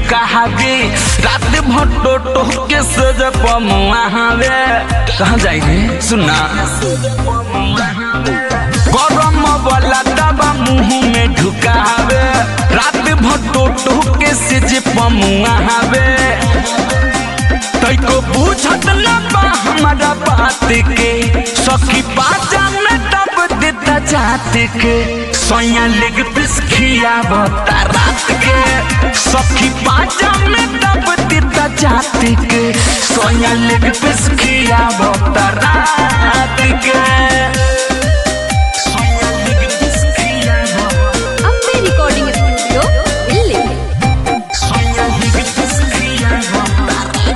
ढुकावे रात भर टोटो के सज पमुआवे कहाँ जाएंगे सुनना गरम वाला दबा मुंह में ढुकावे रात भर टोटो के सज पमुआवे तैको बुझत न बा हमारा बात के सखी बाजा में दब देता जात के सोया लेग पिस खियावता रात के सखी बाजा में दब देता जात के सोया लेग पिस खियावता रात के soya leg piece खियावता Ambe recording studio ಇಲ್ಲಿ सोया लेग पिस खियावता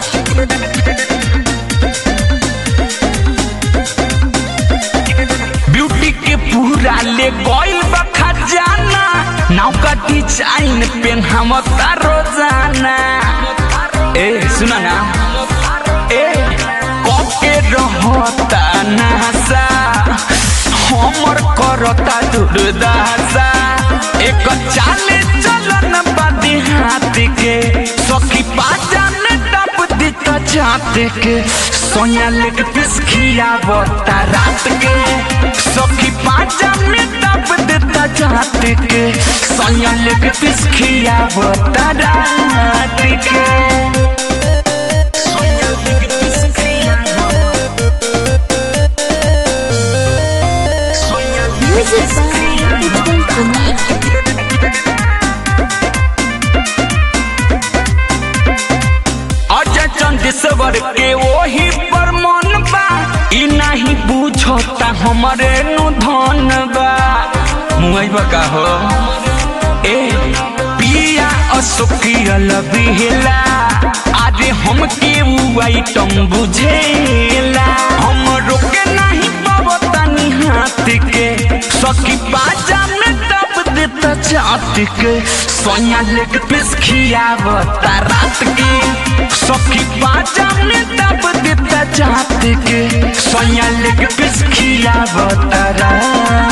ब्यूटी के पूरा ले गइल बा खजाना नाव का डिजाइन पेन हम रोजाना ए सुना ना ए कके रहता नासा हमर करता दुर्दासा एक चाले चलन बादी हाथ के सखी बाजा में दब देता जात के सोया लेग पिस खियावता रात के सखी बाजा में दब देता जात के सोया लेग पिस खियावता रात के सोया लेग पिस खियावता soya leg music by Ujjwal Kumar Ajay Chandeshwar के वही पर मन बा ई नहीं बुझता हमरे नु धन बा मुई बका हो ए पिया अशोकियल बिहला अरे हम के उ आइटम बुझेला हम रोके नहीं पवतनी हाथ के सखी बाजा में दब देता चाट के सोया लेग पिस खियावता रात के सखी बाजा में दब देता चाट के सोया लेग पिस खियावता रात